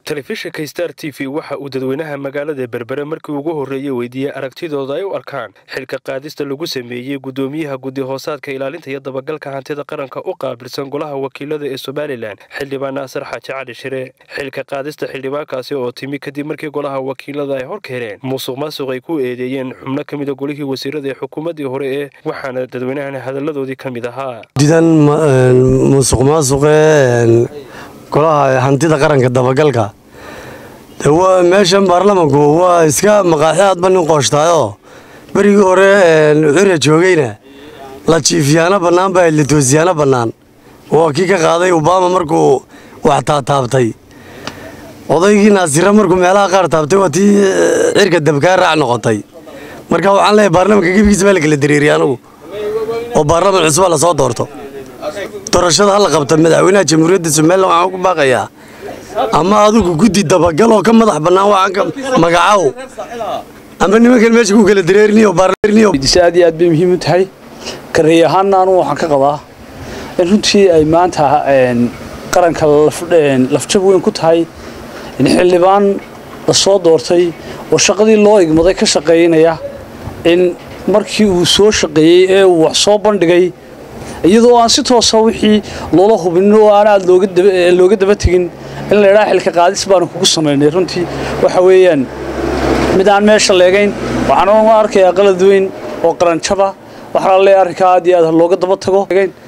telefishinka star t v waxa uu dadweynaha magaalada berbere markii ugu horreeyey weydiiyey aragtidooda ay u arkaan xilka qaadista lagu sameeyey guddoomiyaha guddi hoosaadka ilaalinta iyo dabagalka hantida qaranka u qaabilsan golaha wakiilada ee somalilan xildhibaan naasir xaaji cali shire xilka qaadista xildhibaankaasi oo timi kadib markii golaha wakiilada ay hor keeneen musuq maasuq ay ku eedeeyeen xubno ka mida golihii wasiirada ee xukuumaddii hore ee waxaana dadweynahan hadalladoodii ka mid ahaa didan musuq maasuqee golaha hantida qaranka dabagalka meeshan baarlamanku waa iska maqaaxi aadba nin qooshtaayoo berigii hore cira joogayna la jiifiyaano bannaan baa la toosiyaano bannaan waa kii ka qaaday obama markuu wax taataabtay odaygii naasira markuu meelaha qaar taabtay waa tii cirka dabkaa raac noqotay marka waxaan leeyahay baarlamanka gebigiisa baa la kala dareeriya anugu oo baarlaman cusba la soo doorto doorashada hala qabta madaxweynaha jamhuuriyadda somalilan waxaan ku baaqayaa ama adigu guddi dabagal oo ka madax bannaan waxaan magacaw ama nimankan meesha ku kala dareeriniyo aad iyo aad bay muhiim u tahay kareey ahaanna anugu waxaan ka qabaa in runtii ay maanta qaranka lafjab weyn ku tahay in xildhibaan la soo doortay oo shaqadii loo igmaday ka shaqaynaya in markii uu soo shaqeeyey ee uu wax soo bandhigay iyadoo aan si toosa wixii loola hubinin oo aan aad looga daba tegin in la idhaa xilka qaadis baanu kugu samaynay runtii waxa weeyaan mid aan meesha leegayn waxaan u arkayaa qalad weyn oo qaranjaba waxaa la leeyahay arrinkaa aad iyo aad looga daba tago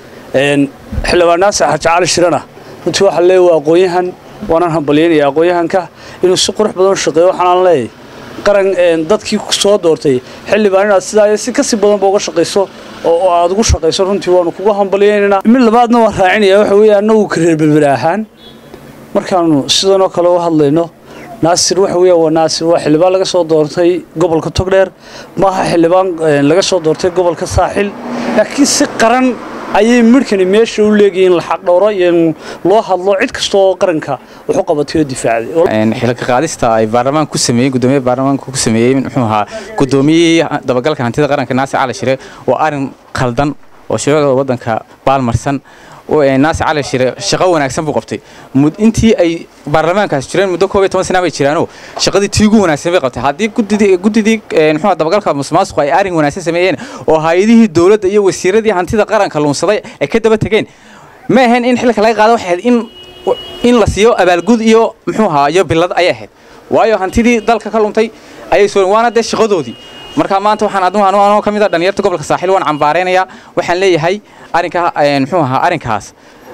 xildhibaan naasir xaaji cali shirana runtii waxaa leeyahay waa aqoon-yahan waanaan hambalyaynaya aqoon-yahanka inuu si qurux badan u shaqeeyo waxaanaan leeyahay qaran dadkii soo doortay xildhibaan inaad sidaa si kasii badanba uga shaqayso oo aad ugu shaqayso runtii waanu kuga hambalyaynanaa mid labaadna waan raacinaya waxa weeye annagu kareer berbere ahaan markaanu sidanoo kale u hadlayno naasir waxa weeya waa naasir waa xildhibaan laga soo doortay gobolka togdheer maaha xildhibaan laga soo doortay gobolka saaxil laakiin si qaran ayay midhkani meesha u leegayiin la xaqdhowro iyo in loo hadlo cid kasta oo qaranka wax u qabatay oo difaacday xilka qaadista ay baarlamaanka ku sameeyeen guddoomiyaha baarlamaanka ku sameeyey muxuu ahaa guddoomiyihii dabagalka hantida qaranka naasir cali shire waa arrin khaldan oo shuruucda waddanka baalmarsan naasir cali shire shaqo wanaagsan buu qabtay intii ay baarlamaankaas jireen muddo koob iyo toban sana bay jiraanoo shaqadii tii ugu wanaagsan bay qabtay haddii guddidii muxuu dabagalka musuqmaasuqu ay arrin wanaagsan sameeyeen oo hay-adihii dowladda iyo wasiiradii hantida qaranka luunsaday ay ka daba tegeen ma ahayn in xilka laga qaado waxay ahayd in in la siiyo abaalgud iyo muxuu ahaa iyo bilad ayay ahayd waayo hantidii dalka ka luntay ayay soo waana dee shaqadoodii marka maanta waxaan aduu anoo ka mid ah dhalinyarta gobolka saaxiil waan cambaaraynayaa waxaan leeyahay arrinka muxuu ahaa arrinkaas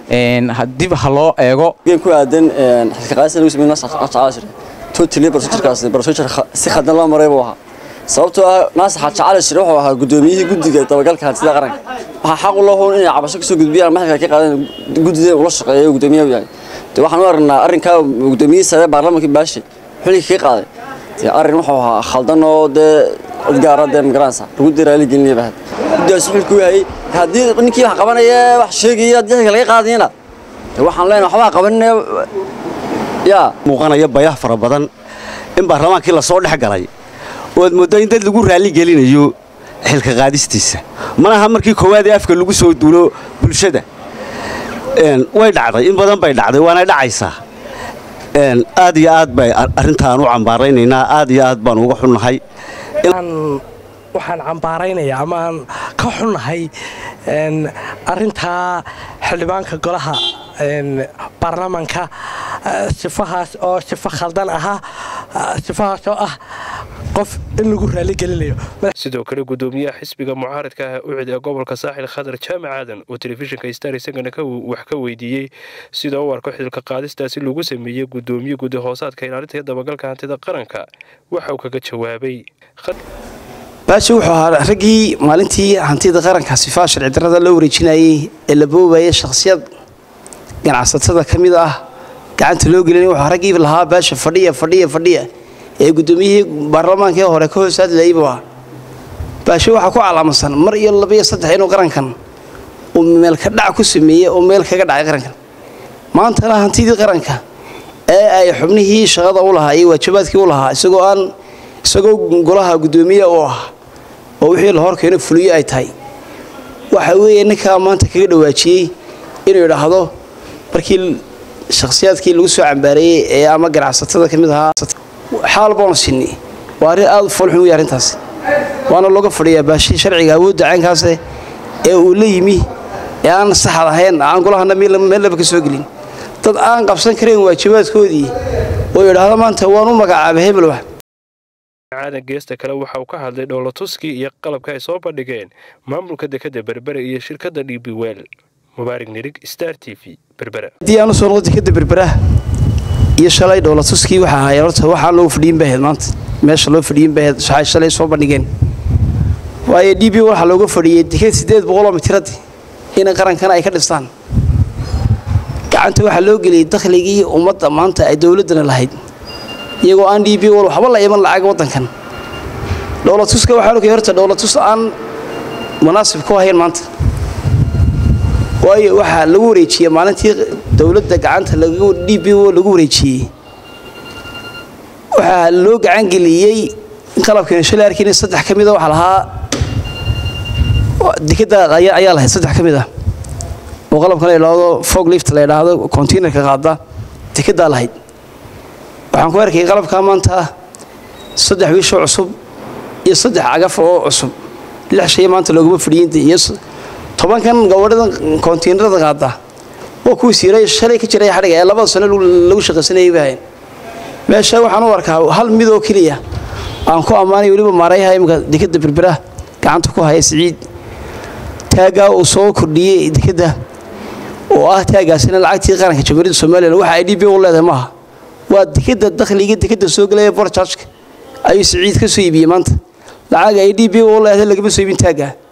dib ha loo eego ku aadan xilka qaadista lagu sameeyay naasir xaaji totally procedurekaas procedure si khadan loo maray buu ahaa sababtoo ah naasir xaaji cali shire wuxuu ahaa guddoomiyihii guddiga dabagalka hantida qaranka waxaa xaq u loo hoon inay cabasho kasoo gudbiyaan maxalka ka qaadeen guddida ula shaqeeyo guddoomiyaha u yahay de waxaan u aragnaa arrinkaa guddoomiyihii sare baarlamankii baashi xilliga ka qaaday dee arrin wuxuu ahaa khaldan oo dee gaara dee magaranaysa lagu dee raali gelinaya bahad guddigaas xilku yahay haddii ninkii wax qabanaya wax sheegaya haddii xilka laga qaadayana waxaan leenahay waxbaa qabanaya yaa muuqanaya bayah fara badan in baarlamaankii lasoo dhex galay oad mooddo in dad lagu raali gelinayo xilka qaadistiisa manaha markii koowaad ee afka lagu soo duulo bulshada way dhacday in badan bay dhacday waana dhacaysaa aad iyo aad bay arrintaan u cambaaraynaynaa aad iyo aad baan uga xunnahay waxaan cambaaraynayaa ama aan ka xunnahay arintaa xildhibaanka golaha baarlamanka sifahaas oo sifo khaldan ahaa sifahaas oo ah qof in lagu raaligelinayo sidoo kale guddoomiyaha xisbiga mucaaradka ah ucid ee gobolka saaxil khadar jaamac aadan oo telefishinka star isagana wax ka weydiiyey sida u arko xilka qaadistaasi lagu sameeyey guddoomiye guddi hoosaadka ilaalinta iyo dabagalka hantida qaranka waxa uu kaga jawaabay baashi wuxuu ahaa raggii maalintii hantida qaranka sifaa sharci darrada loo wareejinayey ee la boobayay shakhsiyad ganacsatada ka mid ah gacanta loo gelinay wuxuu raggii lahaa baasha fadhiya fadhiya fadhiya ee guddoomiyihii baarlamaanka ee hore ka hoos hadlayay buu ahaa baashe waxaa ku calaamadsan mar iyo labiyo saddex inuu qarankan uu meelka dhac ku sameeyey oo meel kaga dhacay qarankan maantana hantidii qaranka ee ay xubnihii shaqada u lahaa iyo waajibaadkii u lahaa isagoo aan isagoo golaha guddoomiye u ah oo wixii la horkeeno fuliyo ay tahay waxa weeye ninkaa maanta kaga dhawaajiyey inuu idhaahdo markii shakhsiyaadkii lagu soo cambaareeyey ee ama ganacsatada ka mid ahaa xaal baanu sinni waa arrin aada u foolxun wey arrintaas waana looga fadhiyaa baashii sharciga awoodda caynkaase ee uu la yimi ee aan saxad ahayn aan golahana meel laba ka soo gelin dad aan qabsan karayn waajibaadkoodii oo yidhaahdo maanta waan u magacaabay hebel wax caadan geesta kale waxa uu ka hadlay dhowlatuskii iyo qalabka ay soo bandhigeen maamulka dekadda berbere iyo shirkadda d b wel mubaarig nirig star t v berbera haddii aan u soo noqdo dekadda berberaha iyo shalay dhowlatuskii waxaa ahaayeen horta waxaan loogu fadhiyin baheed maanta meesha loo fadhiyin baheed waxay shalay soo bandhigeen waayo d b waxaa looga fadhiyey dekad siddeed boqoloo mitiradi in qarankana ay ka dhistaan gacanta waxaa loo geliyey dakhligii ummadda maanta ay dowladdana lahayd iyagoo aan d b wal waxba la iman lacag waddankan dhowlatuska waxaa ogay horta dhowlatus aan munaasib ku ahayn maanta waayo waxaa lagu wareejiyey maalintii dowladda gacanta d b o lagu wareejiyey waxaa loo gacangeliyey qalabkeena shalay arkiina saddex ka mida waxaa lahaa dekadda ayaa lahayd saddex ka mid ah oo qalabkan la yidhaahdo fog lift la yidhaahdo containerka qaada dekaddaa lahayd waxaan ku arkayay qalabkaa maanta saddex wiishoo cusub iyo saddex cagaf oo cusub lix shay maanta looguma fadhiyin iyo tobankan gabadhada kontiinarada qaada oo kuwii siiray shalay ka jiray xadhiga ee labada sano lagu shaqaysanayay bahayn meesha waxaan u arkaa hal mid oo keliya aan ku ammaanay weliba maarayaha imika dekadda berbera gacanta ku haya siciid taaggaa uu soo kordhiyey dekadda oo ah taaggaasina lacagtii qaranka jamhuuriyadda somalilan waxa ay d b u leedahay maaha waa dekadda dakhliga dekadda soo gelaya borjajka ayuu siciid ka soo iibiyey maanta lacag ay d b u leedahay lagama soo iibin taaggaa